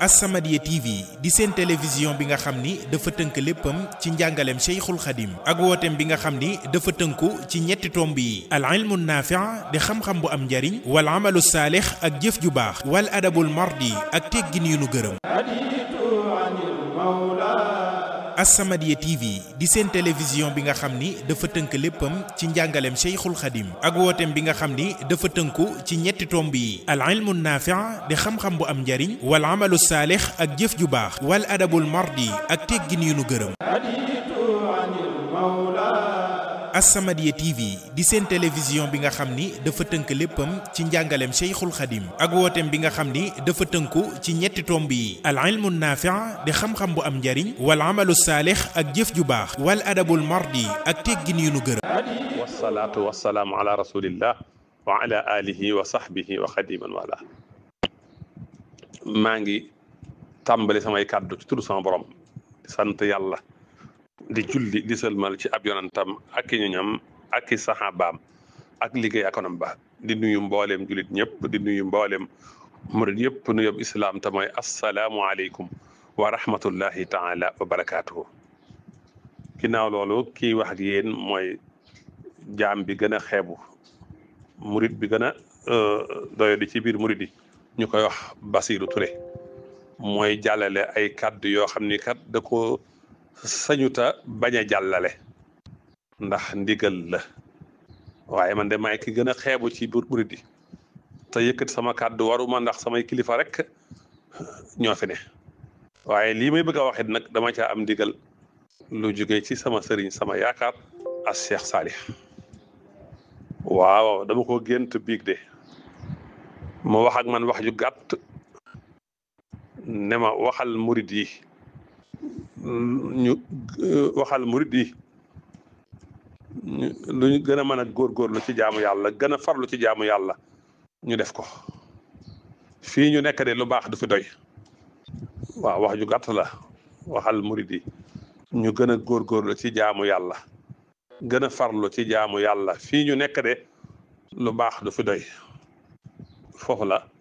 As-Samadiyya TV di seen télévision bi nga xam ni dafa tënk léppam ci njàngaleem Cheikhul Khadim ak wooteem bi nga xam ni dafa tënku ci ñetti tomb yi al ilmu naafi' di xam-xam bu am njariñ wal amalu saalix ak jëf ju baax wal adabul mardi ak teggin yu nu gërëm As-Samadiyya TV di seen télévision bi nga xam ni dafa tënk léppam ci njàngaleem Cheikhul Khadim ak wooteem bi nga xam ni dafa tënku ci ñetti tomb yi al ilmu naafi' di xam-xam bu am njariñ wal amalu saalix ak jëf ju baax wal adabul mardi ak teggin yu nu gërëm As-Samadiyya TV di seen télévision bi nga xam ni dafa tënk léppam ci njàngaleem Cheikhul Khadim ak wooteem bi nga xam ni dafa tënku ci ñetti tomb yi al ilmu naafi' di xam-xam bu am njariñ wal amalu saalix ak jëf ju baax wal adabul mardi ak teggin yu nu gërëm wasalaatu wasalaamu ala rasulillah wa ala alihi wa sahbihi wa xadiman wala maa ngi tàmbali samay kàddu ci turu sama borom di sant yàlla di julli di sëlmal ci ab yonantam ak i ñoñam ak i saxaabaam ak liggéey akonam ba di nuyu mbooleem jullit ñëpp di nuyu mbooleem murid yëpp nu yob islaam te mooy assalaamu aleykum wa rahmatullahi taala wa barakaatuhu ginnaaw loolu kii wax ak yéen mooy jaam bi gën a xeebu murid bi gën a doyo di ci biir murid yi ñu koy wax Basiru Ture mooy jàllale ay kàddu yoo xam ni kat da ko sañuta bañ a jàllale ndax ndigal la waaye man de maay ki gën a xeebu ci biir murid yi te yëkkati sama kàddu waruma ndax samay kilifa rek ñoo fi ne waaye lii may bëgg a waxit nag dama caa am ndigal lu jóge ci sama sëriñ sama yaakaar as Cheikh Salih waaw dama ko gént biig de mu wax ak man wax ju gàtt ne ma waxal murid yi ñu waxal murid yi lu ñu gën a mën a góorgóorlu ci jaamu yàlla gën a farlu ci jaamu yàlla ñu def ko fii ñu nekk de lu baax du fi doy waaw wax ju gàtt la waxal murid yi ñu gën a góorgóorlu ci jaamu yàlla gën a farlu ci jaamu yàlla fii ñu nekk de lu baax du fi doy foofu la